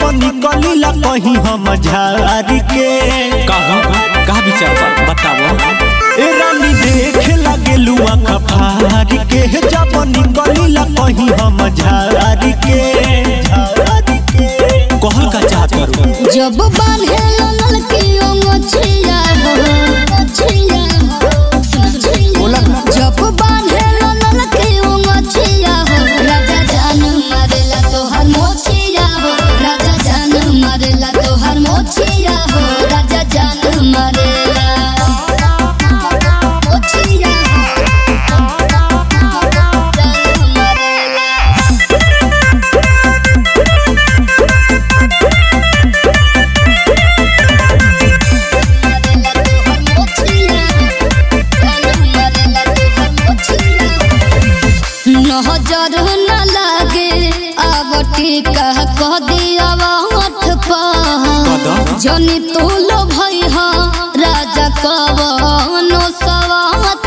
जब निकलिला कहीं हम झारी के कहा का विचार बा बताओ ए रानी देख लगे लुआ खफारी के जब निकलिला कहीं हम झारी के झारी के कहल का चाहत करू जब बांधे नल की ओंगछिया हो ओंगछिया हो बोला ना। जब बांधे नल की ओंगछिया हो राजा जान मारेला तोहर मोछिया हो राजा जान मारेला तोहर मोछिया हो राजा जान मारेला मोछिया हो जान मारेला नजर न लागे आवटी कह कह दिया होठ पर जनी तू लो भई हा राजा कवनो सवात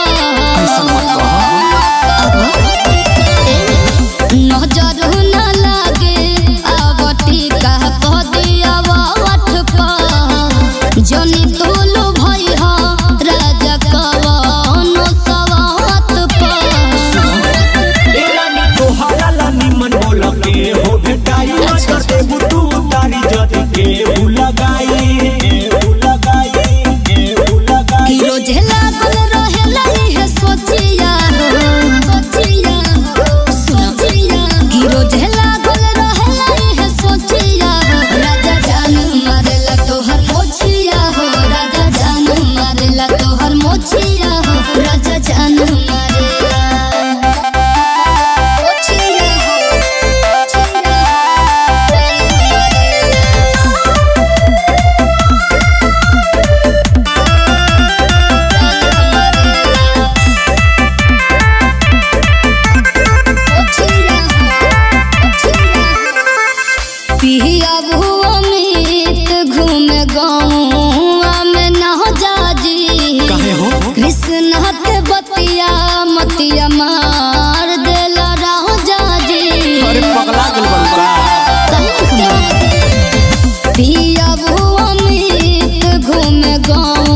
नजर न लागे आवटी कह कह दिया होठ पर जनी तू लो भई हा राजा कवनो सवात पर ए रानी तोहरा ला निमन बोल के हो भेटाई नजर देबू तू तारी जद के उ लगाई के उ लगाई के उ लगाई कि रोजे लागल रहेला इहे सोचिया हो सोचिया हो सोचिया कि रोजे लागल रहेला इहे सोचिया हो राजा जान मारेला तोहर मोछिया हो राजा जान मारेला तोहर मोछिया हो राजा जान मारेला मोछिया हो मोछिया हो जान मारेला पिया अमित घूमे गाँव में न जाजी काहे हो कृष्ण के बतिया मतिया मार देला राह जाजी अरे पगला गेल बड़का पिया अमित घूमे गाँव